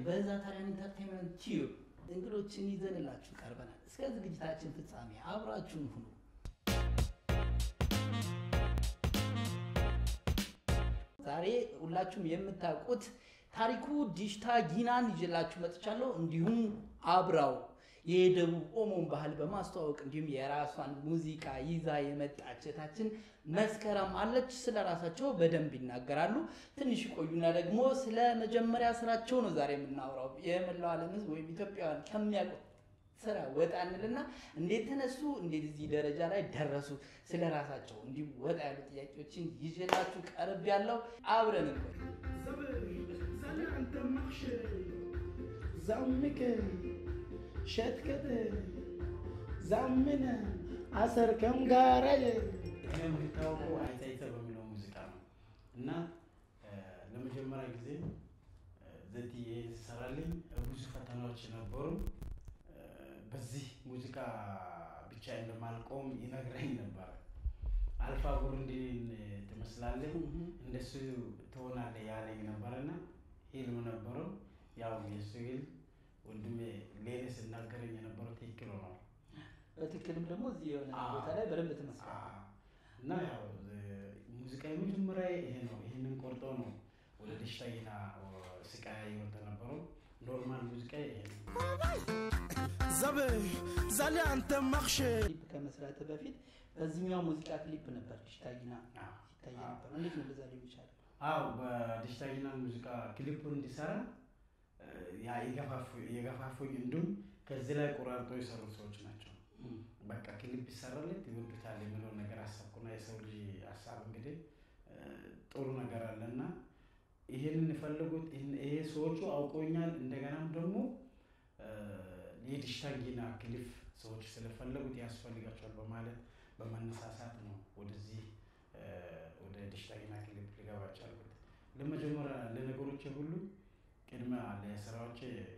በዛ ታዲያን ኢንተርቴንመንት ቲዩብ እንግዶችን ይዘንላችሁ ቀርበናል። እስከ ዝግጅታችን ፍጻሜ አብራችሁን ሁኑ። ዛሬ ሁላችሁም የምታውቁት ታሪኩ ዲሽታ ጊናን ይዤላችሁ መጥቻለሁ። እንዲሁም አብራው የደቡብ ኦሞን ባህል በማስተዋወቅ እንዲሁም የራሷን ሙዚቃ ይዛ የመጣች እህታችን መስከረም አለች። ስለ ራሳቸው በደንብ ይናገራሉ። ትንሽ ይቆዩና ደግሞ ስለ መጀመሪያ ስራቸው ነው ዛሬ የምናወራው። የመላው ዓለም ሕዝብ ወይም ኢትዮጵያውያን ከሚያውቁት ስራ ወጣ እንልና እንዴት ተነሱ፣ እንዴት እዚህ ደረጃ ላይ ደረሱ፣ ስለ ራሳቸው እንዲሁም ወጣ ያሉ ጥያቄዎችን ይዤላችሁ ቀርብ ያለው አብረን እንቆይ። ዛምክ ሸትከት ዛምን አሰርከም ጋራ እኔ የምታወቀው አይታይተ በሚለው ሙዚቃ ነው እና ለመጀመሪያ ጊዜ ዘትዬ ሲሰራልኝ ብዙ ፈተናዎች ነበሩ። በዚህ ሙዚቃ ብቻ እንደማልቆም ይነግረኝ ነበረ። አልፋ ቡሩንዲን ትመስላለህ፣ እንደሱ ትሆናለህ ያለኝ ነበረና ሂልም ነበረው። ያው የሱ ሂልም ወንድሜ ሌኔ ስናገረኝ የነበረው ትክክል ሆኗል። በትክክልም ደግሞ እዚህ የሆነ ቦታ ላይ በደንብ ትመስላል። እና ያው ሙዚቃ የመጀመሪያ ይሄ ነው። ይህንን ቆርጦ ነው ወደ ደሽታዬና ስቃያ ይወጣ ነበረው። ኖርማል ሙዚቃ ይሄ ነው። ዘብ ዛሌ አንተ ማክሽ ክሊፕ ከመስራት በፊት በዚህኛው ሙዚቃ ክሊፕ ነበር ዲሽታ ጊና አዎ። ይታየ ነበር። እንዴት ነው እንደዛ ሊሆን ይቻላል? አው በደሽታዬና ሙዚቃ ክሊፑን እንዲሰራ ያ የገፋፉ- የገፋፉኝ እንዲሁም ከዚህ ላይ ቆራርጦ የሰሩ ሰዎች ናቸው። በቃ ክሊፕ ይሰራለት ይወዱታል የሚለውን ነገር አሰብኩና የሰው ልጅ ሀሳብ እንግዲህ እ፣ ጥሩ ነገር አለና ይህንን የፈለጉት ይህን- ይሄ ሰዎቹ አውቆኛል። እንደገናም ደግሞ እ፣ የዲሽታንጊና ክሊፍ ሰዎች ስለፈለጉት ያስፈልጋቸዋል በማለት በመነሳሳት ነው ወደዚህ እ፣ ወደ ዲሽታንጊና ክሊፕ ሊገባ ቻልኩት። ለመጀመሪያ ለነገሮች ሁሉ ቅድሚያ ለስራዎቼ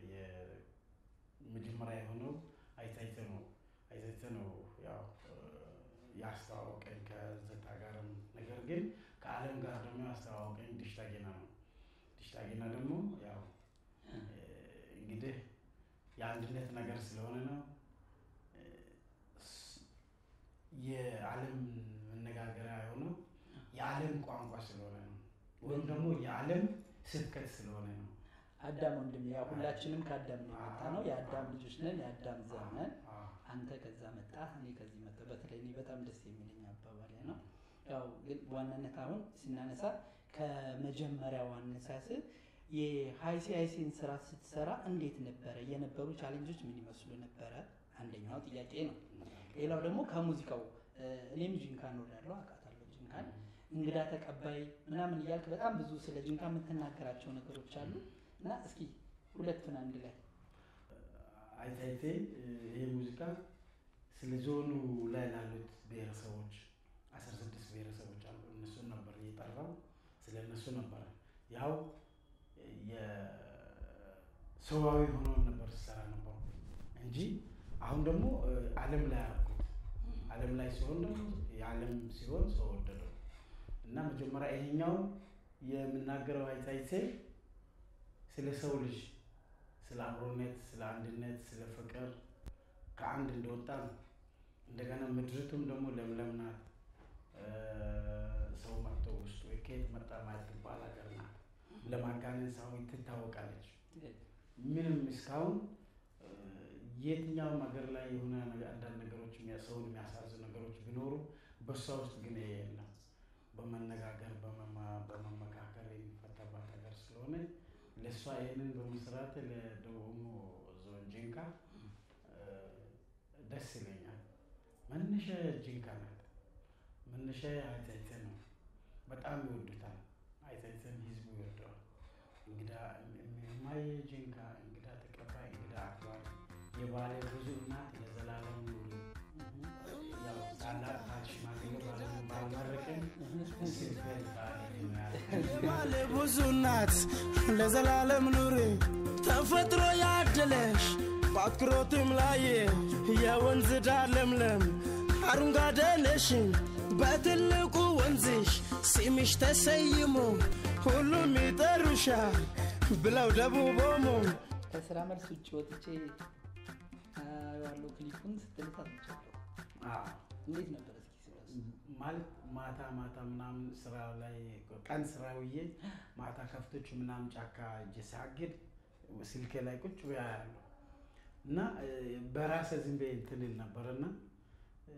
የመጀመሪያ የሆነው አይታይተ ነው አይታይተ ነው ያው እ፣ ያስተዋወቀኝ ከዘታ ጋርም ነገር ግን ከዓለም ጋር ደግሞ ያስተዋወቀኝ ዲሽታጌና ነው። ዲሽታጌና ደግሞ ያው እ፣ እንግዲህ የአንድነት ነገር ስለሆነ ነው እ፣ ስ- የዓለም መነጋገሪያ የሆነው የዓለም ቋንቋ ስለሆነ ነው ወይም ደግሞ የዓለም ስብከት ስለሆነ ነው። አዳም ወንድም፣ ያው ሁላችንም ከአዳም ነው የመጣ ነው። የአዳም ልጆች ነን፣ የአዳም ዘር ነን። አዎ። አንተ ከዛ መጣ፣ እኔ ከዚህ መጣ። በተለይ እኔ በጣም ደስ የሚለኝ አባባል ያ ነው። ያው ግን በዋናነት አሁን ስናነሳ ከመጀመሪያው አነሳስ የሀይሲአይሲን ስራ ስትሰራ እንዴት ነበረ? የነበሩ ቻሌንጆች ምን ይመስሉ ነበረ? አንደኛው ጥያቄ ነው። ሌላው ደግሞ ከሙዚቃው እ፣ እኔም ጂንካን ወዳለው አውቃታለሁ። ጂንካን እንግዳ ተቀባይ ምናምን እያልክ በጣም ብዙ ስለ ጂንካ የምትናገራቸው ነገሮች አሉ እና እስኪ ሁለቱን አንድ ላይ አይታይቴ ይሄ ሙዚቃ ስለ ዞኑ ላይ ላሉት ብሔረሰቦች አስራ ስድስት ብሔረሰቦች አሉ። እነሱን ነበር እየጠራው ስለ እነሱ ነበረ ያው የሰዋዊ ሆኖን ነበር ሲሰራ ነበሩ እንጂ አሁን ደግሞ ዓለም ላይ አደረኩት። ዓለም ላይ ሲሆን ደግሞ የዓለም ሲሆን ሰው ወደደው እና መጀመሪያ ይሄኛው የምናገረው አይታይቴ ስለ ሰው ልጅ ስለ አብሮነት፣ ስለ አንድነት፣ ስለ ፍቅር ከአንድ እንደወጣ ነው። እንደገና ምድሪቱም ደግሞ ለምለም ናት። ሰው መጥቶ ውስጡ ከየት መጣ ማትባል ሀገር ናት። ለማጋነን ሳይሆን ትታወቃለች። ምንም እስካሁን የትኛውም ሀገር ላይ የሆነ አንዳንድ ነገሮች ሰውን የሚያሳዝኑ ነገሮች ቢኖሩ በእሷ ውስጥ ግን ይሄ የለም። በመነጋገር በመመካከር የሚፈታባት ሀገር ስለሆነ ለእሷ ይህንን በመስራት ለደቡብ ኦሞ ዞን ጂንካ ደስ ይለኛል። መነሻ ጂንካ ናት። መነሻ አይታይተ ነው። በጣም ይወዱታል። አይታይተን ህዝቡ ይወደዋል። እንግዳ የማየ ጂንካ እንግዳ ተቀባይ፣ እንግዳ አክባሪ፣ የባሌ ብዙ እናት ለዘላለም ኑሪ። ያው ታላቅ ሽማግሌ ባልመረቅም ሲፈል ባለ ብዙ ናት ለዘላለም ኑሪ ተፈጥሮ ያደለሽ በአትኩሮትም ላይ የወንዝ ዳር ለምለም አረንጓዴ ነሽ በትልቁ ወንዝሽ ስምሽ ተሰይሞ ሁሉም ይጠሩሻል ብለው ደቡብ ኦሞ ከስራ መልስ ውጭ ወጥቼ ያለው ክሊፑን ስትል ታጥቻለሁ። አዎ። እንዴት ነበር እስኪ ስለሱ? ማለት ማታ ማታ ምናምን ስራ ላይ ቀን ስራ ውዬ ማታ ከፍቶች ምናምን ጫካ እጄ ሳግድ ስልኬ ላይ ቁጭ ብያ ያለሁ እና እ፣ በራሴ ዝም ብዬ እንትን እል ነበር እና እ፣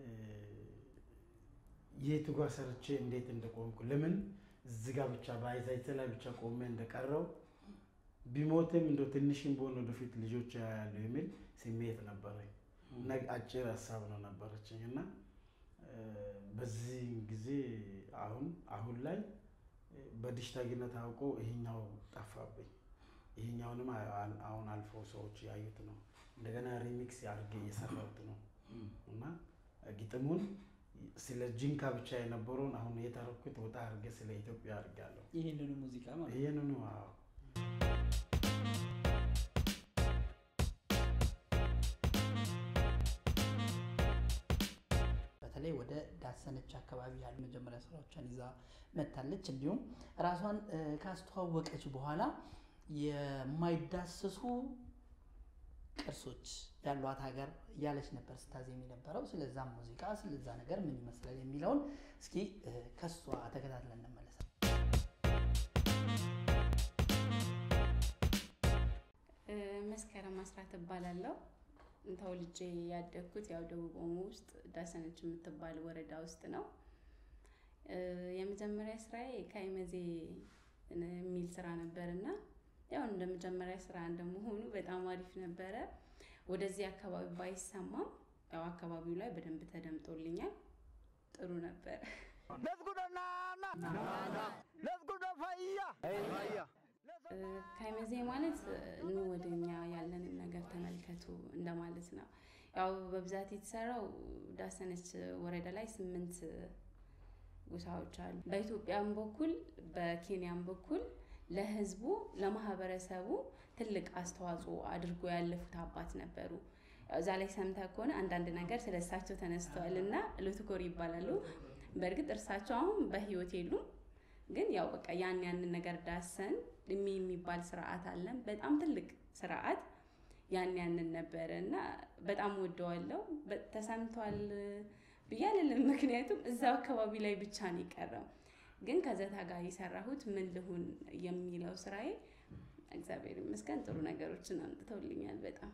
የቱ ጋር ሰርቼ እንዴት እንደቆምኩ ለምን እዚህ ጋር ብቻ በአይዛይቴ ላይ ብቻ ቆሜ እንደቀረው ቢሞትም እንደ ትንሽም በሆነ ወደፊት ልጆች ያያሉ የሚል ስሜት ነበረኝ እና አጭር ሀሳብ ነው ነበረችኝ እና እ፣ በዚህ ጊዜ አሁን አሁን ላይ እ፣ በዲጂታልነት አውቆ ይሄኛው ጠፋብኝ። ይሄኛውንም አ- አ- አሁን አልፎ ሰዎች ያዩት ነው። እንደገና ሪሚክስ አድርጌ እየሰራሁት ነው እና ግጥሙን ስለ ጂንካ ብቻ የነበረውን አሁን የተረኩት ወጣ አድርጌ ስለ ኢትዮጵያ አድርጋለሁ። ይህንኑ ሙዚቃ ማለት ነው። ይህንኑ አዎ በተለይ ወደ ዳሰነች አካባቢ ያሉ መጀመሪያ ስራዎቿን ይዛ መታለች። እንዲሁም ራሷን እ፣ ካስተዋወቀች በኋላ የማይዳሰሱ ቅርሶች ያሏት ሀገር እያለች ነበር ስታዜም የነበረው። ስለዛም ሙዚቃ ስለዛ ነገር ምን ይመስላል የሚለውን እስኪ እ፣ ከሷ ተከታትለን እንመለሳለን። እ፣ መስከረም አስራት እባላለሁ። ተወልጄ ያደግኩት ያው ደቡብ ኦሞ ውስጥ ዳሰነች የምትባል ወረዳ ውስጥ ነው። እ፣ የመጀመሪያ ስራዬ ከአይመዜ የሚል ስራ ነበር እና ያው እንደ መጀመሪያ ስራ እንደመሆኑ በጣም አሪፍ ነበረ። ወደዚህ አካባቢ ባይሰማም ያው አካባቢው ላይ በደንብ ተደምጦልኛል። ጥሩ ነበር። እ፣ ከአይመዜ ማለት ኑ ወደኛ ያለንን ነገር ተመልከቱ እንደማለት ነው። ያው በብዛት የተሰራው ዳሰነች ወረዳ ላይ ስምንት ጎሳዎች አሉ። በኢትዮጵያም በኩል በኬንያም በኩል ለህዝቡ ለማህበረሰቡ ትልቅ አስተዋጽኦ አድርጎ ያለፉት አባት ነበሩ። ያው እዛ ላይ ሰምተህ ከሆነ አንዳንድ ነገር ስለ እሳቸው ተነስተዋል እና ሎትኮር ይባላሉ። በእርግጥ እርሳቸው አሁን በህይወት የሉም፣ ግን ያው በቃ ያን ያንን ነገር ዳሰን እሚ የሚባል ስርዓት አለን። በጣም ትልቅ ስርዓት ያን ያንን ነበረ እና በጣም ወደዋለው። በ- ተሰምቷል ብዬ አልልም፣ ምክንያቱም እዛው አካባቢ ላይ ብቻ ነው የቀረው። ግን ከዘታ ጋር የሰራሁት ምን ልሁን የሚለው ስራዬ እግዚአብሔር ይመስገን ጥሩ ነገሮችን አምጥተውልኛል በጣም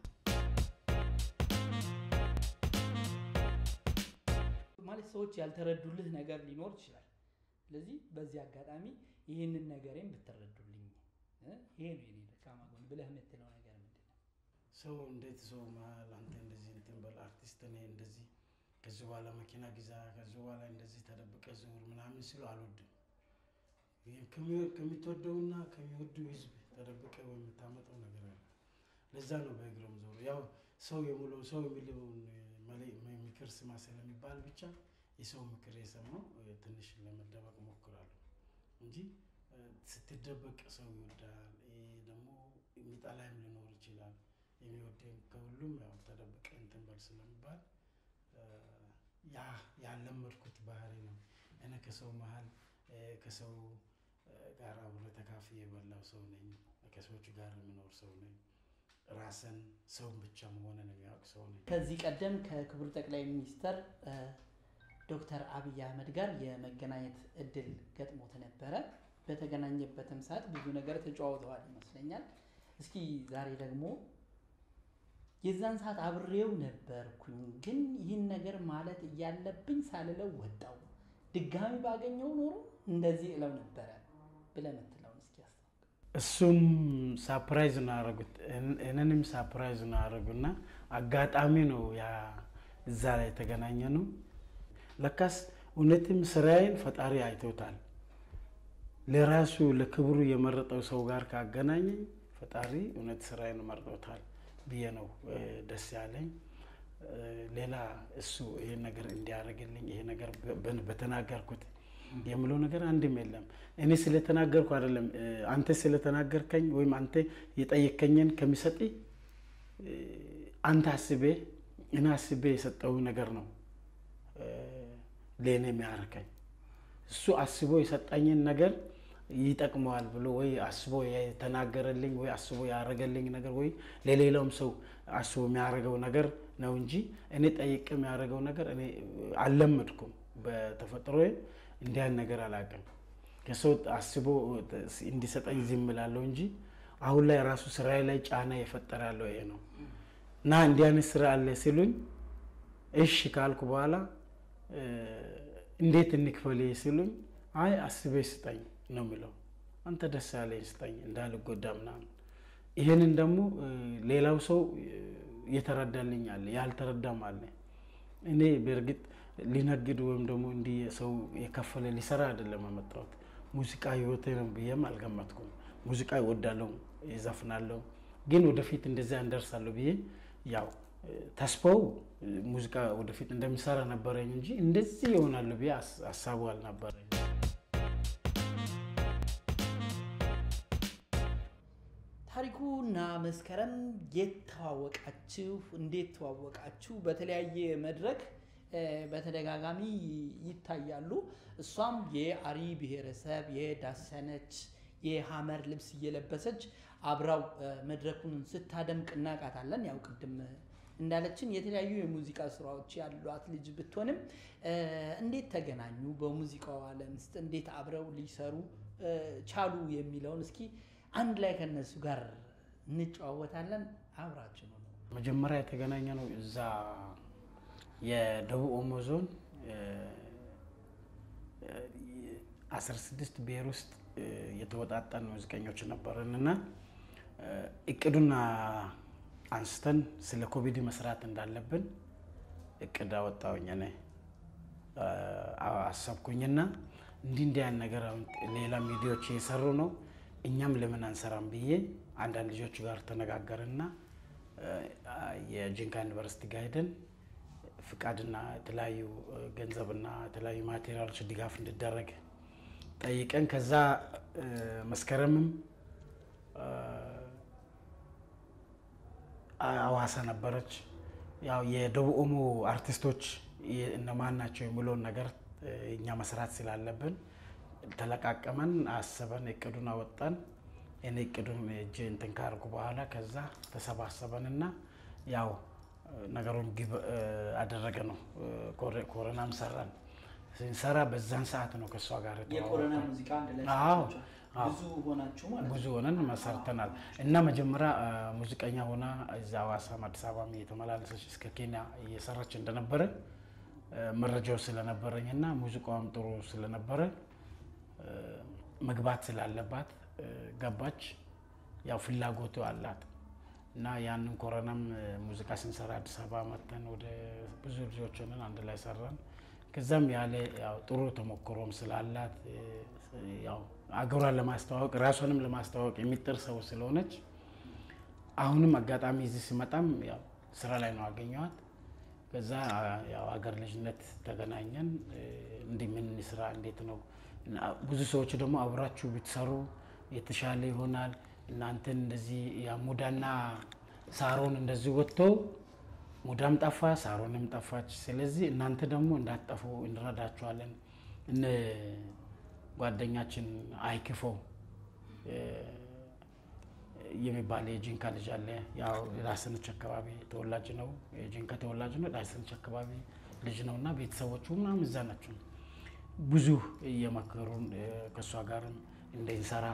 ማለት ሰዎች ያልተረዱልህ ነገር ሊኖር ይችላል። ስለዚህ በዚህ አጋጣሚ ይህንን ነገሬን ብትረዱልኝ እ፣ ይሄ ነው የኔ ደካማ ጎን ብለህ የምትለው ነገር ምንድን ነው? ሰው እንዴት ሰው መሀል አንተ እንደዚህ እንትን በል አርቲስት ነህ እንደዚህ ከዚህ በኋላ መኪና ግዛ ከዚህ በኋላ እንደዚህ ተደብቀ ዙር ምናምን ሲሉ አልወድም። ይህ ከሚ- ከምትወደውና ከሚወዱ ህዝብ ተደብቀ የምታመጣው ነገር አለ። ለዛ ነው በእግረም ዞሩ። ያው ሰው የሙለው ሰው የሚለውን መለ- ምክር ስማ ስለሚባል ብቻ የሰው ምክር የሰማው እ፣ ትንሽ ለመደበቅ ሞክራለሁ እንጂ እ፣ ስትደበቅ ሰው ይወዳል። ይሄ ደግሞ የሚጠላይም ሊኖር ይችላል። የሚወደኝ ከሁሉም ያው ተደብቀ እንትን በል ስለሚባል እ፣ ያ ያለመድኩት ባህሪ ነው። እኔ ከሰው መሀል እ፣ ከሰው እ፣ ጋር አብሮ ተካፍዬ የበላው ሰው ነኝ። ከሰዎች ጋር የምኖር ሰው ነኝ። ራስን ሰውን ብቻ መሆንን የሚያውቅ ሰው ነኝ። ከዚህ ቀደም ከክቡር ጠቅላይ ሚኒስተር እ፣ ዶክተር አብይ አህመድ ጋር የመገናኘት እድል ገጥሞት ነበረ። በተገናኘበትም ሰዓት ብዙ ነገር ተጨዋውተዋል ይመስለኛል። እስኪ ዛሬ ደግሞ የዛን ሰዓት አብሬው ነበርኩኝ፣ ግን ይህን ነገር ማለት እያለብኝ ሳልለው ወጣው። ድጋሚ ባገኘው ኖሮ እንደዚህ እለው ነበረ ብለህ የምትለውን እስኪ አስታውቅ። እሱም ሳፕራይዝ ነው ያደረጉት፣ እኔንም ሳፕራይዝ ነው ያደረጉና አጋጣሚ ነው ያ እዛ ላይ የተገናኘ ነው። ለካስ እውነትም ስራዬን ፈጣሪ አይቶታል። ለራሱ ለክብሩ የመረጠው ሰው ጋር ካገናኘኝ ፈጣሪ እውነት ስራዬን መርጦታል ብዬ ነው እ፣ ደስ ያለኝ። እ፣ ሌላ እሱ ይሄን ነገር እንዲያደርግልኝ ይሄ ነገር በ- በተናገርኩት የምለው ነገር አንድም የለም። እኔ ስለተናገርኩ አይደለም እ፣ አንተ ስለተናገርከኝ ወይም አንተ የጠየከኝን ከሚሰጥ አንተ አስቤ እኔ አስቤ የሰጠው ነገር ነው እ፣ ለእኔ የሚያርከኝ እሱ አስቦ የሰጠኝን ነገር ይጠቅመዋል ብሎ ወይ አስቦ የተናገረልኝ ወይ አስቦ ያደረገልኝ ነገር ወይ ለሌላውም ሰው አስቦ የሚያደርገው ነገር ነው እንጂ እኔ ጠይቄ የሚያደርገው ነገር እኔ አልለመድኩም። በተፈጥሮ እንዲያን ነገር አላውቅም። ከሰው አስቦ እንዲሰጠኝ ዝም እላለሁ እንጂ አሁን ላይ ራሱ ስራዬ ላይ ጫና የፈጠረ ያለው ይሄ ነው እና እንዲህ አይነት ስራ አለ ሲሉኝ እሺ ካልኩ በኋላ እንዴት እንክፈል ሲሉኝ አይ አስቤ ስጠኝ ነው የሚለው። አንተ ደስ ያለኝ ስጠኝ እንዳልጎዳ ምናምን። ይህንን ደግሞ ሌላው ሰው እየተረዳልኝ አለ፣ ያልተረዳም አለ። እኔ በእርግጥ ሊነግድ ወይም ደግሞ እንዲህ ሰው የከፈለ ሊሰራ አይደለም የመጣሁት። ሙዚቃ ህይወቴ ነው ብዬም አልገመትኩም። ሙዚቃ ይወዳለሁ፣ ይዘፍናለሁ፣ ግን ወደፊት እንደዚያ እንደርሳለሁ ብዬ ያው ተስፋው ሙዚቃ ወደፊት እንደሚሰራ ነበረኝ እንጂ እንደዚህ ይሆናለሁ ብዬ ሀሳቡ አልነበረኝ። ታሪኩና መስከረም የት ተዋወቃችሁ? እንዴት ተዋወቃችሁ? በተለያየ መድረክ በተደጋጋሚ ይታያሉ። እሷም የአሪ ብሔረሰብ የዳሰነች የሀመር ልብስ እየለበሰች አብራው መድረኩን ስታደምቅ እናውቃታለን። ያው ቅድም እንዳለችን የተለያዩ የሙዚቃ ስራዎች ያሏት ልጅ ብትሆንም እንዴት ተገናኙ? በሙዚቃው ዓለም ውስጥ እንዴት አብረው ሊሰሩ ቻሉ የሚለውን እስኪ አንድ ላይ ከነሱ ጋር እንጨዋወታለን። አብራችሁ ነው። መጀመሪያ የተገናኘ ነው እዛ የደቡብ ኦሞ ዞን 16 ብሔር ውስጥ የተወጣጣን ሙዚቀኞች ነበርን እና እቅዱን አንስተን ስለ ኮቪድ መስራት እንዳለብን እቅድ አወጣሁኝ። እኔ አሰብኩኝና እንዲህ እንዲህ ያን ነገር አሁን ሌላ ሚዲያዎች እየሰሩ ነው፣ እኛም ለምን አንሰራም ብዬ አንዳንድ ልጆች ጋር ተነጋገርና የጂንካ ዩኒቨርሲቲ ጋር ሄደን ፍቃድና የተለያዩ ገንዘብና የተለያዩ ማቴሪያሎች ድጋፍ እንዲደረግ ጠይቀን ከዛ መስከረምም አዋሳ ነበረች። ያው የደቡብ ኦሞ አርቲስቶች እነማን ናቸው የሚለውን ነገር እኛ መስራት ስላለብን ተለቃቀመን፣ አሰበን፣ እቅዱን አወጣን። እኔ እቅዱን እጅ እንትን ካርጉ በኋላ ከዛ ተሰባሰበንና ያው ነገሩን ግብ አደረገ ነው። ኮረናም ሰራን። ስንሰራ በዛን ሰዓት ነው ከእሷ ጋር የኮረና ሙዚቃ አንድ ላይ አዎ፣ ሰርታችኋል። ብዙ ሆናችሁ ማለት ነው። ብዙ ሆነን መሰርተናል እና መጀመሪያ ሙዚቀኛ ሆና እዛ ሐዋሳም አዲስ አበባም እየተመላለሰች እስከ ኬንያ እየሰራች እንደነበረ መረጃው ስለነበረኝ እና ሙዚቃዋም ጥሩ ስለነበረ መግባት ስላለባት ገባች። ያው ፍላጎቱ አላት እና ያንን ኮረናም ሙዚቃ ስንሰራ አዲስ አበባ መጥተን ወደ ብዙ ልጆች ሆነን አንድ ላይ ሰራን። ከዛም ያለ ያው ጥሩ ተሞክሮም ስላላት ያው አገሯን ለማስተዋወቅ ራሷንም ለማስተዋወቅ የሚጥር ሰው ስለሆነች አሁንም አጋጣሚ እዚህ ሲመጣም ያው ስራ ላይ ነው አገኘዋት። ከዛ ያው አገር ልጅነት ተገናኘን። እንዲህ ምን ስራ እንዴት ነው እና ብዙ ሰዎች ደግሞ አብራችሁ ብትሰሩ የተሻለ ይሆናል እናንተን እንደዚህ ያ ሙዳና ሳሮን እንደዚህ ወጥተው ሙዳም ጠፋ፣ ሳሮንም ጠፋች። ስለዚህ እናንተ ደግሞ እንዳትጠፉ እንረዳችኋለን። እነ ጓደኛችን አይክፈው የሚባል የጂንካ ልጅ አለ። ያው ዳሰነች አካባቢ ተወላጅ ነው፣ የጂንካ ተወላጅ ነው። ዳሰነች አካባቢ ልጅ ነው እና ቤተሰቦቹ ምናምን እዛ ናቸው። ብዙ እየመከሩን ከእሷ ጋርም እንደንሰራ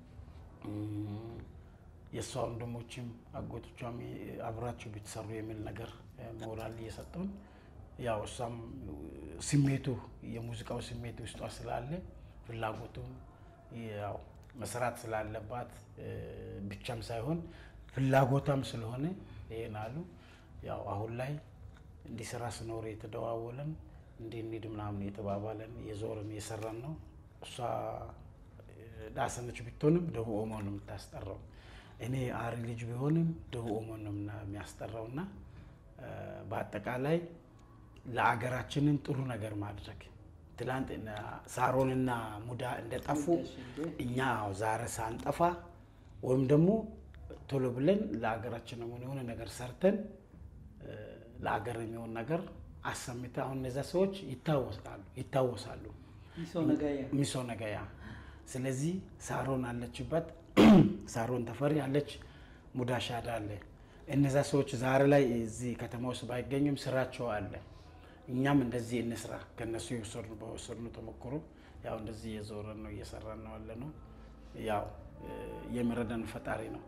የእሷ ወንድሞችም አጎቶቿም አብራችሁ ብትሰሩ የሚል ነገር ሞራል እየሰጡን ያው እሷም ስሜቱ የሙዚቃው ስሜት ውስጧ ስላለ ፍላጎቱ ያው መስራት ስላለባት ብቻም ሳይሆን ፍላጎቷም ስለሆነ ይሄን አሉ። ያው አሁን ላይ እንዲህ ስራ ስኖር የተደዋወለን እንዲህ እንሂድ ምናምን የተባባለን እየዞርን እየሰራን ነው። እሷ ዳሰነች ብትሆንም ደቡብ ኦሞ ነው የምታስጠራው። እኔ አሪ ልጅ ቢሆንም ደቡብ ኦሞ ነው የሚያስጠራው እና በአጠቃላይ ለአገራችንን ጥሩ ነገር ማድረግ ትላንት ሳሮንና ሙዳ እንደጠፉ እኛ ዛሬ ሳንጠፋ ወይም ደግሞ ቶሎ ብለን ለሀገራችን የሆነ ነገር ሰርተን ለሀገር የሚሆን ነገር አሰምተ አሁን እነዚያ ሰዎች ይታወሳሉ ይታወሳሉ። ሚሶ ነጋያ ሚሶ ነገያ ስለዚህ ሳሮን አለችበት፣ ሳሮን ተፈሪ አለች፣ ሙዳሻዳ አለ። እነዛ ሰዎች ዛሬ ላይ እዚህ ከተማ ውስጥ ባይገኙም ስራቸው አለ። እኛም እንደዚህ እንስራ ከነሱ የወሰድነው በወሰድነው ተሞክሮ ያው እንደዚህ እየዞረን ነው እየሰራን ነው ያለ ነው። ያው የሚረዳን ፈጣሪ ነው።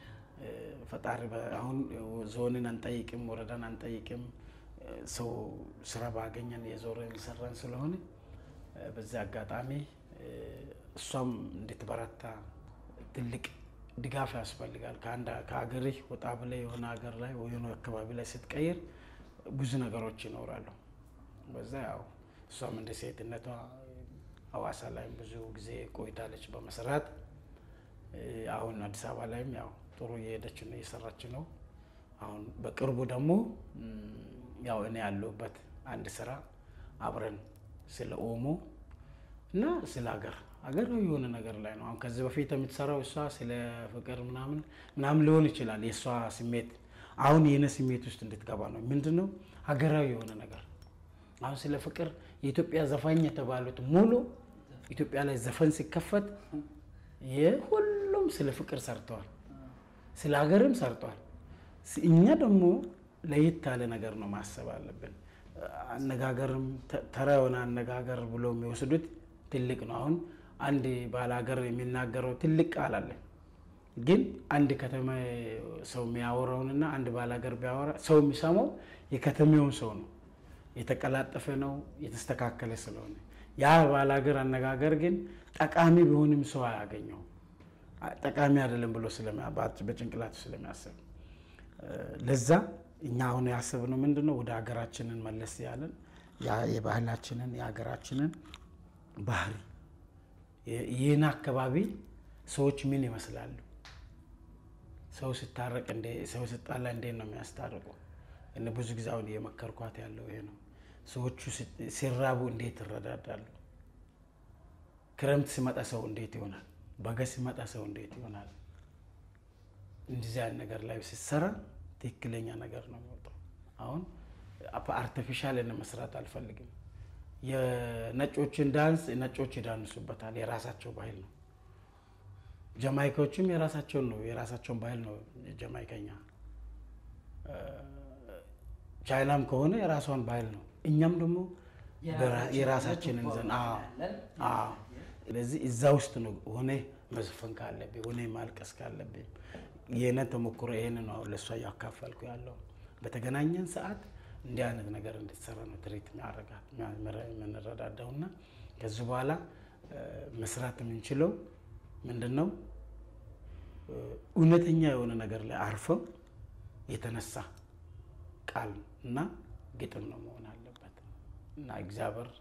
ፈጣሪ አሁን ዞንን አንጠይቅም፣ ወረዳን አንጠይቅም። ሰው ስራ ባገኘን የዞረ የሚሰራን ስለሆነ በዚህ አጋጣሚ እሷም እንድትበረታ ትልቅ ድጋፍ ያስፈልጋል። ከሀገርህ ወጣ ብለህ የሆነ ሀገር ላይ የሆነ አካባቢ ላይ ስትቀይር ብዙ ነገሮች ይኖራሉ። በዛ ያው እሷም እንደ ሴትነቷ ሀዋሳ ላይም ብዙ ጊዜ ቆይታለች በመስራት አሁን አዲስ አበባ ላይም ያው ጥሩ እየሄደች ነው እየሰራች ነው። አሁን በቅርቡ ደግሞ ያው እኔ ያለሁበት አንድ ስራ አብረን ስለ ኦሞ እና ስለ ሀገር ሀገራዊ የሆነ ነገር ላይ ነው። አሁን ከዚህ በፊት የምትሰራው እሷ ስለ ፍቅር ምናምን ምናምን ሊሆን ይችላል የእሷ ስሜት። አሁን የሆነ ስሜት ውስጥ እንድትገባ ነው። ምንድን ነው ሀገራዊ የሆነ ነገር አሁን ስለ ፍቅር የኢትዮጵያ ዘፋኝ የተባሉት ሙሉ ኢትዮጵያ ላይ ዘፈን ሲከፈት የሁሉም ስለ ፍቅር ሰርተዋል፣ ስለ ሀገርም ሰርተዋል። እኛ ደግሞ ለየት ያለ ነገር ነው ማሰብ አለብን። አነጋገርም ተራ የሆነ አነጋገር ብሎ የሚወስዱት ትልቅ ነው። አሁን አንድ ባለ ሀገር የሚናገረው ትልቅ ቃል አለ። ግን አንድ ከተማ ሰው የሚያወራውንና አንድ ባለ ሀገር ቢያወራ ሰው የሚሰማው የከተሜውን ሰው ነው። የተቀላጠፈ ነው፣ የተስተካከለ ስለሆነ ያ ባለ ሀገር አነጋገር ግን ጠቃሚ ቢሆንም ሰው አያገኘው ጠቃሚ አይደለም ብሎ በጭንቅላቱ ስለሚያስብ ለዛ እኛ አሁን ያሰብነው ምንድን ነው ወደ ሀገራችንን መለስ ያለን የባህላችንን የሀገራችንን ባህሪ ይህን አካባቢ ሰዎች ምን ይመስላሉ? ሰው ስታረቅ ሰው ስጣላ እንዴት ነው የሚያስታርቁ? እነ ብዙ ጊዜ አሁን እየመከርኳት ያለው ይሄ ነው። ሰዎቹ ሲራቡ እንዴት ይረዳዳሉ? ክረምት ሲመጣ ሰው እንዴት ይሆናል? በጋ ሲመጣ ሰው እንዴት ይሆናል? እንደዚህ አይነት ነገር ላይ ሲሰራ ትክክለኛ ነገር ነው የሚወጣው። አሁን አርቲፊሻል መስራት አልፈልግም። የነጮችን ዳንስ ነጮች ይዳንሱበታል፣ የራሳቸው ባህል ነው። ጀማይካዎችም የራሳቸውን ነው የራሳቸውን ባህል ነው ጀማይከኛ። ቻይናም ከሆነ የራሷን ባህል ነው። እኛም ደግሞ የራሳችንን ዘን ስለዚህ እዛ ውስጥ ነው ሆነ መዝፈን ካለብኝ ሆነ ማልቀስ ካለብኝ የእኔ ተሞክሮ ይሄን ነው አሁን ለእሷ እያካፈልኩ ያለው። በተገናኘን ሰዓት እንዲህ አይነት ነገር እንድትሰራ ነው ትርኢት የሚያደርጋት የምንረዳዳው እና ከዚህ በኋላ መስራት የምንችለው ምንድን ነው እውነተኛ የሆነ ነገር ላይ አርፈው የተነሳ ቃል እና ግጥም ነው መሆን አለበት እና እግዚአብሔር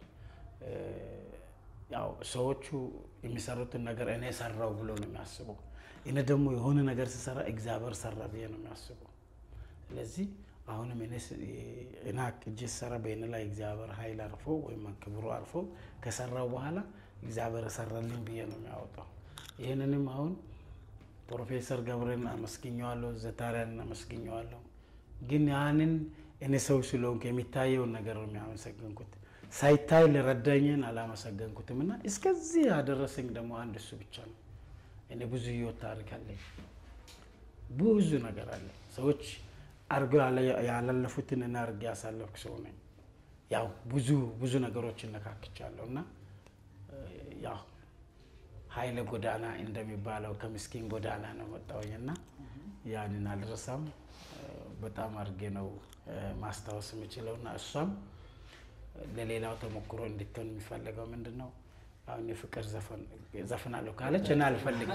ያው ሰዎቹ የሚሰሩትን ነገር እኔ ሰራው ብሎ ነው የሚያስበው። እኔ ደግሞ የሆነ ነገር ስሰራ እግዚአብሔር ሰራ ብዬ ነው የሚያስበው። ስለዚህ አሁንም እኔ አቅጄ ስሰራ በእኔ ላይ እግዚአብሔር ኃይል አርፎ ወይም ክብሩ አርፎ ከሰራው በኋላ እግዚአብሔር ሰራልኝ ብዬ ነው የሚያወጣው። ይህንንም አሁን ፕሮፌሰር ገብረን አመስግኘዋለሁ፣ ዘታሪያን አመስግኘዋለሁ። ግን ያንን እኔ ሰው ስለሆንኩ የሚታየውን ነገር ነው የሚያመሰግንኩት። ሳይታይ ልረዳኝን አላመሰገንኩትም እና እስከዚህ ያደረሰኝ ደግሞ አንድ እሱ ብቻ ነው። እኔ ብዙ ህይወት ታሪክ አለኝ፣ ብዙ ነገር አለ። ሰዎች አድርገው ያላለፉትን እና አድርጌ ያሳለፍኩ ሰው ነኝ። ያው ብዙ ብዙ ነገሮች እነካክቻለሁ እና ያው ኃይለ ጎዳና እንደሚባለው ከምስኪን ጎዳና ነው መጣሁኝ እና ያንን አልረሳም። በጣም አድርጌ ነው ማስታወስ የምችለው እና እሷም ለሌላው ተሞክሮ እንድትሆን የሚፈለገው ምንድን ነው? አሁን የፍቅር ዘፈናለሁ ካለች እና አልፈልግም።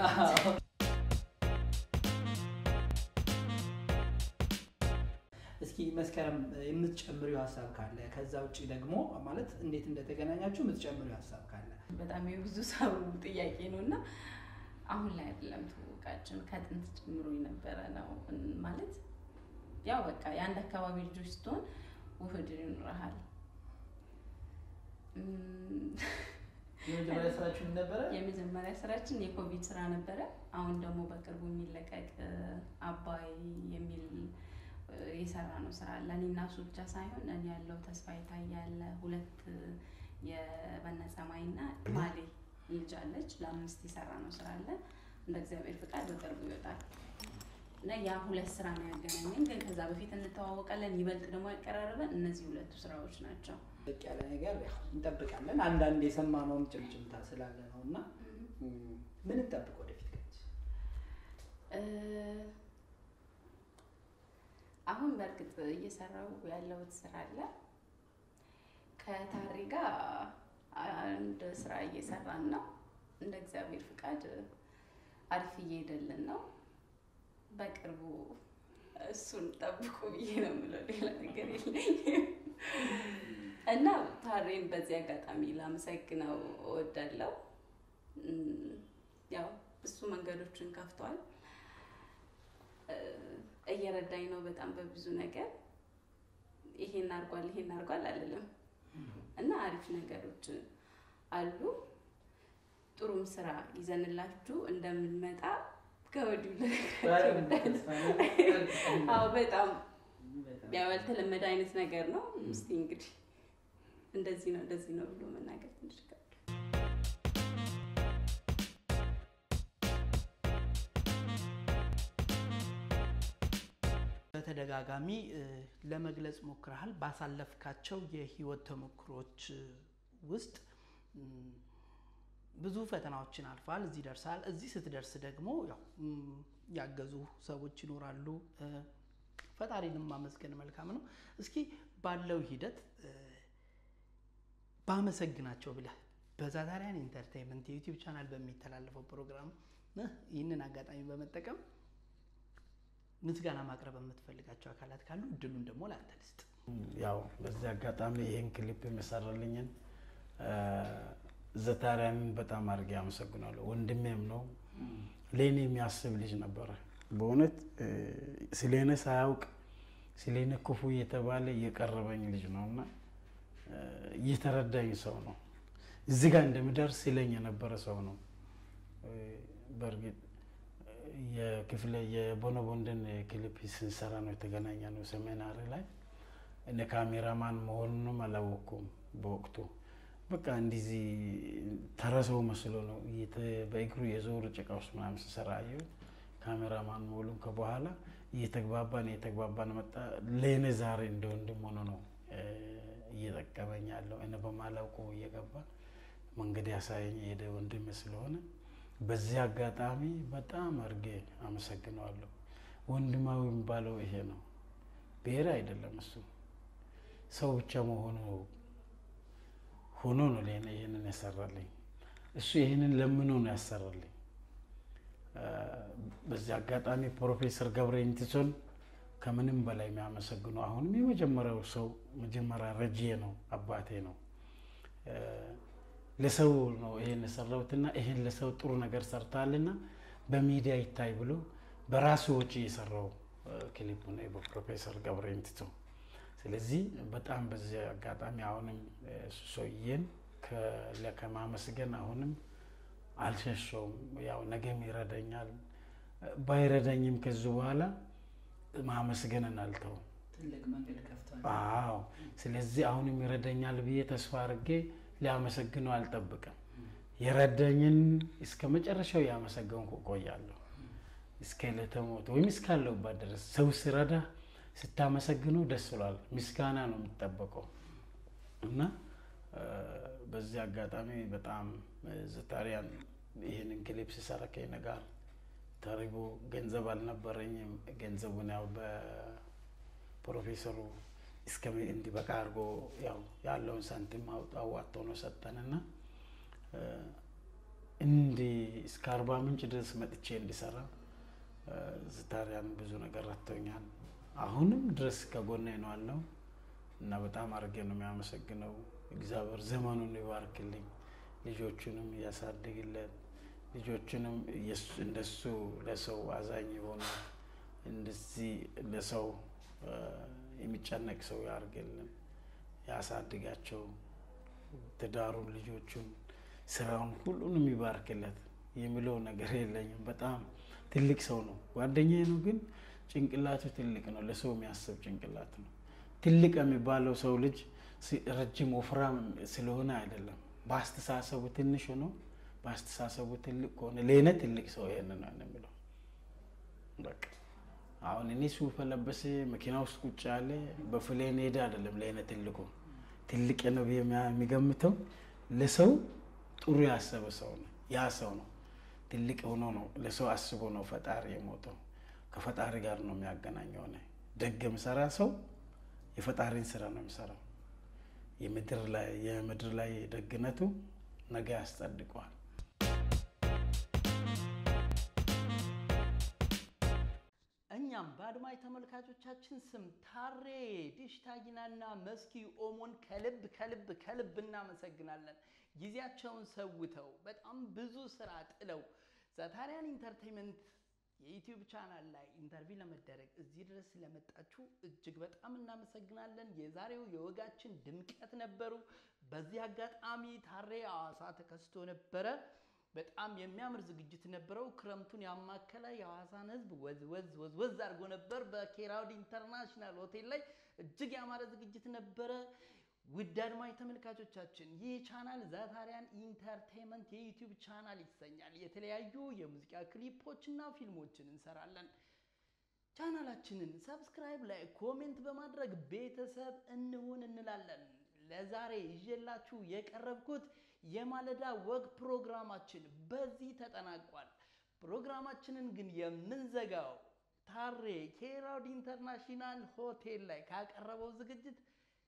እስኪ መስከረም የምትጨምሪው ሀሳብ ካለ ከዛ ውጭ ደግሞ ማለት እንዴት እንደተገናኛችሁ የምትጨምሪው ሀሳብ ካለ በጣም የብዙ ሰው ጥያቄ ነው እና አሁን ላይ አይደለም ትውውቃችን ከጥንት ጀምሮ የነበረ ነው ማለት ያው በቃ የአንድ አካባቢ ልጆች ስትሆን ውህድ ይኖረሃል። የመጀመሪያ ስራችሁ ምን ነበረ? የመጀመሪያ ስራችን የኮቪድ ስራ ነበረ። አሁን ደግሞ በቅርቡ የሚለቀቅ አባይ የሚል የሰራ ነው ስራ አለ። እኔ እና እሱ ብቻ ሳይሆን እኔ ያለው ተስፋ የታየ ያለ ሁለት የበነጸማይ እና ማሌ ልጅ አለች። ለአምስት የሰራ ነው ስራ አለ። እንደ እግዚአብሔር ፍቃድ በቅርቡ ይወጣል እና ያ ሁለት ስራ ነው ያገናኘን። ግን ከዛ በፊት እንተዋወቃለን። ይበልጥ ደግሞ ያቀራረበን እነዚህ ሁለቱ ስራዎች ናቸው። ልቅ ያለ ነገር ያው እንጠብቃለን። አንዳንድ የሰማነውም ጭምጭምታ ስላለ ነው እና ምን እንጠብቅ ወደፊት ገች እ፣ አሁን በእርግጥ እየሰራው ያለሁት ስራ አለ። ከታሪ ጋር አንድ ስራ እየሰራን ነው። እንደ እግዚአብሔር ፍቃድ አሪፍ እየሄደልን ነው። በቅርቡ እሱን ጠብቁ ብዬ ነው የምለው። ሌላ ነገር የለኝም እና ታሬን በዚህ አጋጣሚ ላመሰግነው እወዳለሁ። እም፣ ያው እሱ መንገዶችን ከፍቷል። እ፣ እየረዳኝ ነው በጣም በብዙ ነገር። ይሄን አርጓል ይሄን አርጓል አልልም እና አሪፍ ነገሮች አሉ። ጥሩም ስራ ይዘንላችሁ እንደምንመጣ ከወዲሁ ልነግራችሁ እወዳለሁ። አዎ በጣም ያው ያልተለመደ አይነት ነገር ነው። እስቲ እንግዲህ እንደዚህ ነው እንደዚህ ነው ብሎ መናገር ትንሽ ይከብዳል። በተደጋጋሚ እ፣ ለመግለጽ ሞክረሃል። ባሳለፍካቸው የህይወት ተሞክሮች እ፣ ውስጥ እም፣ ብዙ ፈተናዎችን አልፈሃል። እዚህ ደርሰሃል። እዚህ ስትደርስ ደግሞ ያው እም፣ ያገዙ ሰዎች ይኖራሉ። እ፣ ፈጣሪንም ማመስገን መልካም ነው። እስኪ ባለው ሂደት እ፣ ባመሰግናቸው ብለህ በዛዛሪያን ኢንተርቴንመንት የዩቲዩብ ቻናል በሚተላለፈው ፕሮግራም እ፣ ይህንን አጋጣሚ በመጠቀም ምስጋና ማቅረብ የምትፈልጋቸው አካላት ካሉ እድሉን ደግሞ ለአንተ ልስጥ። ያው በዚህ አጋጣሚ ይህን ክሊፕ የመሰራልኝን ዘታሪያንን በጣም አድርጌ አመሰግናለሁ። ወንድሜም ነው፣ ለእኔ የሚያስብ ልጅ ነበረ። በእውነት ስለኔ ሳያውቅ ስለኔ ክፉ እየተባለ እየቀረበኝ ልጅ ነው እና እየተረዳኝ ሰው ነው። እዚህ ጋር እንደምደርስ ሲለኝ የነበረ ሰው ነው። በእርግጥ የክፍለ የቦኖቦንድን ክሊፕ ስንሰራ ነው የተገናኘ ነው ሰሜናሪ ላይ እነ ካሜራማን መሆኑንም አላወቅኩም በወቅቱ። በቃ እንደዚህ ተረሰው መስሎ ነው በእግሩ የዞሩ ጭቃ ውስጥ ምናምን ስሰራ አየሁት። ካሜራማን መሆኑን ከበኋላ እየተግባባን እየተግባባን መጣ። ለእኔ ዛሬ እንደ ወንድም ሆኖ ነው እየጠቀመኝ ያለው። እኔ በማላውቀው እየገባ መንገድ ያሳየኝ የሄደ ወንድም ስለሆነ በዚህ አጋጣሚ በጣም አድርጌ አመሰግነዋለሁ። ወንድማዊ የሚባለው ይሄ ነው። ብሔር አይደለም እሱ ሰው ብቻ መሆኑ ሆኖ ነው ለእኔ ይህንን ያሰራልኝ። እሱ ይህንን ለምኖ ነው ያሰራልኝ። በዚህ አጋጣሚ ፕሮፌሰር ገብረ ኢንቲሶን ከምንም በላይ የሚያመሰግነው አሁንም የመጀመሪያው ሰው መጀመሪያ ረጅዬ ነው፣ አባቴ ነው። ለሰው ነው ይሄን የሰራሁትና ይሄን ለሰው ጥሩ ነገር ሰርታልና በሚዲያ ይታይ ብሎ በራሱ ወጪ የሰራው ክሊፕ ነው በፕሮፌሰር ገብረ ኢንቲሶ። ስለዚህ በጣም በዚህ አጋጣሚ አሁንም ሰውዬን ከማመስገን አሁንም አልሸሸውም። ያው ነገም ይረዳኛል፣ ባይረዳኝም ከዚህ በኋላ ማመስገንን አልተውም። ትልቅ መንገድ ከፍቷል። አዎ። ስለዚህ አሁንም ይረዳኛል ብዬ ተስፋ አድርጌ ሊያመሰግነው አልጠብቅም። የረዳኝን እስከ መጨረሻው ያመሰገንኩ እቆያለሁ። እስከ ዕለተ ሞት ወይም እስካለሁባት ድረስ ሰው ሲረዳ ስታመሰግነው ደስ ብሏል። ምስጋና ነው የሚጠበቀው እና በዚህ አጋጣሚ በጣም ዘታሪያን ይህንን ክሊፕ ሲሰራ ከእኔ ጋር ተሪቦ ገንዘብ አልነበረኝም። ገንዘቡን ያው በፕሮፌሰሩ እስከ እንዲበቃ አድርጎ ያው ያለውን ሳንቲም አዋጥቶ ነው ሰጠንና እንዲ እስከ አርባ ምንጭ ድረስ መጥቼ እንዲሰራ ዝታሪያን ብዙ ነገር ረድቶኛል። አሁንም ድረስ ከጎኔ ነው አለው እና በጣም አድርጌ ነው የሚያመሰግነው። እግዚአብሔር ዘመኑን ይባርክልኝ፣ ልጆቹንም እያሳድግለት፣ ልጆቹንም እንደሱ ለሰው አዛኝ የሆኑ እንደዚህ ለሰው የሚጨነቅ ሰው ያርግልን፣ ያሳድጋቸው፣ ትዳሩን፣ ልጆቹን፣ ስራውን ሁሉንም ይባርክለት የሚለው ነገር የለኝም። በጣም ትልቅ ሰው ነው፣ ጓደኛዬ ነው፣ ግን ጭንቅላቱ ትልቅ ነው። ለሰው የሚያስብ ጭንቅላት ነው። ትልቅ የሚባለው ሰው ልጅ ረጅም ወፍራም ስለሆነ አይደለም፣ በአስተሳሰቡ ትንሽ ሆኖ በአስተሳሰቡ ትልቅ ከሆነ ለእኔ ትልቅ ሰው ይሄንን ነው የሚለው። በቃ አሁን እኔ ሱፍ ለበሰ መኪና ውስጥ ቁጭ ያለ በፍሌን ሄደ አይደለም ለእኔ ትልቁ ትልቅ ነው ብዬ የሚገምተው ለሰው ጥሩ ያሰበ ሰው ነው። ያ ሰው ነው ትልቅ ሆኖ ነው ለሰው አስቦ ነው ፈጣሪ የሞተው። ከፈጣሪ ጋር ነው የሚያገናኘው። ሆነ ደግ የሚሰራ ሰው የፈጣሪን ስራ ነው የሚሰራው። የምድር ላይ የምድር ላይ ደግነቱ ነገ ያስጸድቀዋል። እኛም በአድማጭ ተመልካቾቻችን ስም ታሬ ዲሽታጊናና መስኪ ኦሞን ከልብ ከልብ ከልብ እናመሰግናለን። ጊዜያቸውን ሰውተው በጣም ብዙ ስራ ጥለው ዘታሪያን ኢንተርቴንመንት የዩቲዩብ ቻናል ላይ ኢንተርቪው ለመደረግ እዚህ ድረስ ስለመጣችሁ እጅግ በጣም እናመሰግናለን። የዛሬው የወጋችን ድምቀት ነበሩ። በዚህ አጋጣሚ ታሬ ሐዋሳ ተከስቶ ነበረ። በጣም የሚያምር ዝግጅት ነበረው። ክረምቱን ያማከለ የሐዋሳን ሕዝብ ወዝ ወዝ ወዝ ወዝ አድርጎ ነበር። በኬራውድ ኢንተርናሽናል ሆቴል ላይ እጅግ ያማረ ዝግጅት ነበረ። ውድ አድማጭ ተመልካቾቻችን ይህ ቻናል ዛታሪያን ኢንተርቴንመንት የዩቲዩብ ቻናል ይሰኛል። የተለያዩ የሙዚቃ ክሊፖችና ፊልሞችን እንሰራለን። ቻናላችንን ሰብስክራይብ ላይ ኮሜንት በማድረግ ቤተሰብ እንሁን እንላለን። ለዛሬ ይዤላችሁ የቀረብኩት የማለዳ ወግ ፕሮግራማችን በዚህ ተጠናቋል። ፕሮግራማችንን ግን የምንዘጋው ታሬ ኬራውድ ኢንተርናሽናል ሆቴል ላይ ካቀረበው ዝግጅት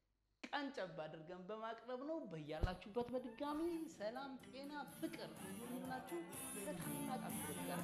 ቀንጨብ አድርገን በማቅረብ ነው። በያላችሁበት በድጋሚ ሰላም፣ ጤና፣ ፍቅር እንዲሆንላችሁ በታላቅ አክብሮት ጋር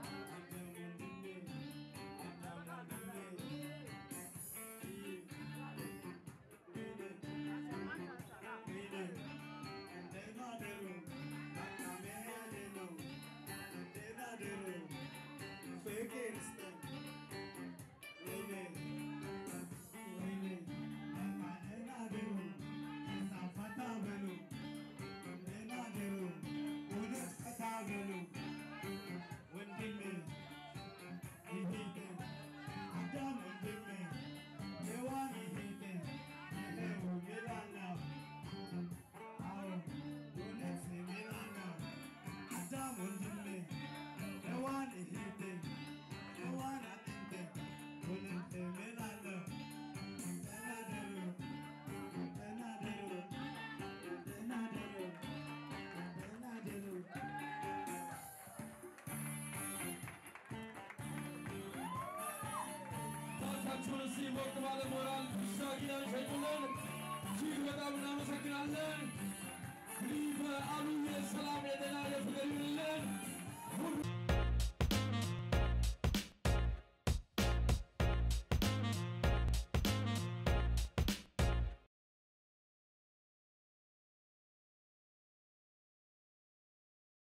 Yeah. ራሳችሁን እስኪ ሞቅ ባለ ሞራል ዲሽታ ጊናን ሸጡልን